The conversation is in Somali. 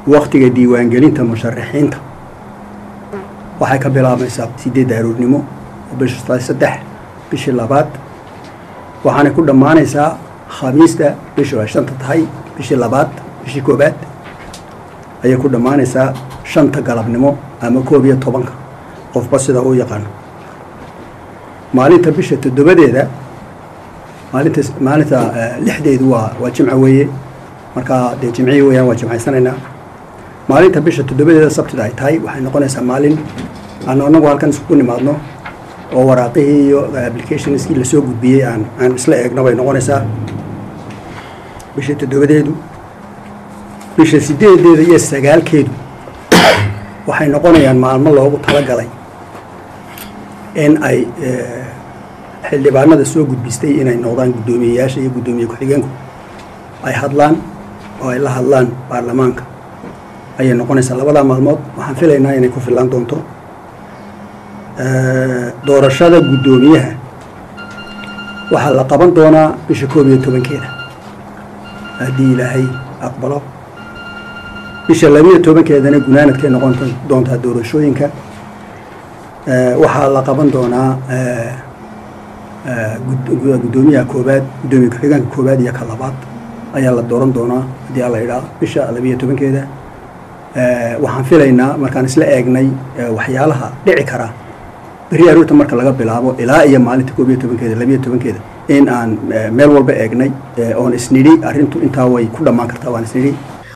waktiga diiwaangelinta musharaxiinta waxay ka bilaabmaysaa sideedda aroornimo oo bisha saddex bishii labaad waxaanay ku dhammaanaysaa khamiista bishu ay shanta tahay bishii labaad bishii koobaad ayay ku dhammaanaysaa shanta galabnimo ama koob iyo tobanka qofba sida uu yaqaano maalinta bisha toddobadeeda maalinta maalinta lixdeedu waa waa jimco weeye markaa dee jimcihii weeyaan waa jimcaysanaynaa maalinta bisha toddobadeeda sabtida ay tahay waxay noqonaysaa maalin aanu anagu halkan iskugu nimaadno oo waraaqihii iyo applicationskii lasoo gudbiyey aan aan isla eegno bay noqonaysaa bisha toddobadeedu bisha sideedeeda iyo sagaalkeedu waxay noqonayaan maalmo loogu talagalay in ay xildhibaanada soo gudbistay inay noqdaan guddoomiyeyaasha iyo guddoomiye ku-xigeenku ay hadlaan oo ay la hadlaan baarlamaanka ayay noqonaysaa labadaa maalmood waxaan filaynaa inay ku fillaan doonto doorashada guddoomiyaha waxaa la qaban doonaa bisha koob iyo tobankeeda haddii ilaahay aqbalo bisha labiyo tobankeedana gunaanadkay noqon doontaa doorashooyinka waxaa la qaban doonaa guddoomiyaha koobaad guddoomiye ku-xigeenka koobaad iyo ka labaad ayaa la dooran doonaa haddii alla idhaa bisha labiyo tobankeeda waxaan filaynaa markaan isla eegnay waxyaalaha dhici karaa beri aroorta marka laga bilaabo ilaa iyo maalinta koob iyo tobankeeda labiyo tobankeeda in aan meel walba eegnay oon isnidhi arrintu intaa way ku dhammaan kartaa waan isnidhi